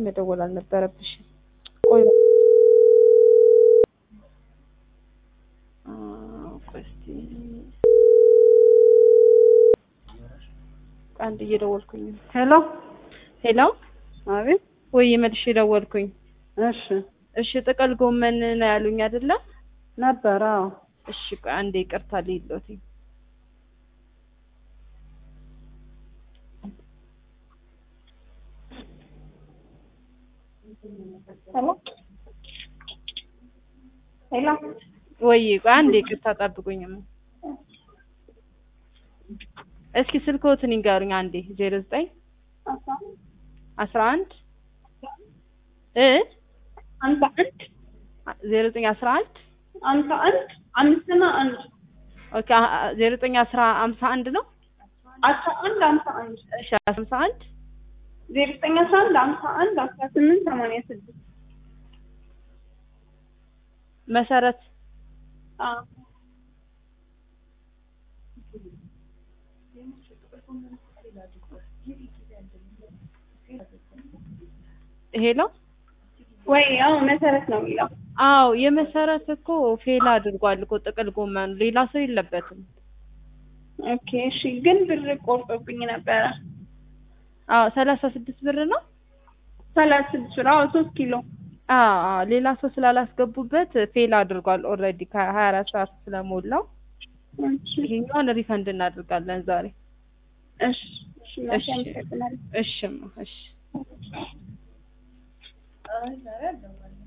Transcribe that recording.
መደወል አልነበረብሽም። ቆይ አ፣ ቆይ እስኪ አንድ እየደወልኩኝ ነው። ሄሎ ሄሎ አቤት ወይ መልሼ ደወልኩኝ። እሺ እሺ ጥቅል ጎመን ነው ያሉኝ አይደለ? ነበር አዎ እሺ ቆይ አንዴ ይቅርታ ልይሎት። ሄሎ ሄሎ ወይ ቆይ አንዴ ይቅርታ ጠብቁኝም። እስኪ ስልክዎትን ይንገሩኝ አንዴ። ዜሮ ዘጠኝ አስራ አንድ እ አምሳ አንድ ዜሮ ዘጠኝ አስራ አንድ አምሳ አንድ አምስትና አንድ ኦኬ ዜሮ ዘጠኝ አስራ አምሳ አንድ ነው። አስራ አንድ አምሳ አንድ እሺ አምሳ አንድ ዜሮ ዘጠኝ አስራ አንድ አምሳ አንድ አስራ ስምንት ሰማንያ ስድስት መሰረት አዎ ሄሎ ወይ አዎ መሰረት ነው የሚለው አዎ የመሰረት እኮ ፌል አድርጓል እኮ ጥቅል ጎመኑ ሌላ ሰው የለበትም። ኦኬ እሺ ግን ብር ቆርጦብኝ ነበረ አዎ ሰላሳ ስድስት ብር ነው። ሰላሳ ስድስት ብር አዎ ሶስት ኪሎ አዎ አዎ ሌላ ሰው ስላላስገቡበት ፌል አድርጓል ኦልሬዲ ከሀያ አራት ሰዓት ስለሞላው እሺ ይሄኛውን ሪፈንድ እናደርጋለን ዛሬ። እሺ እሺ እሺ አመሰግናለሁ እሺማ እሺ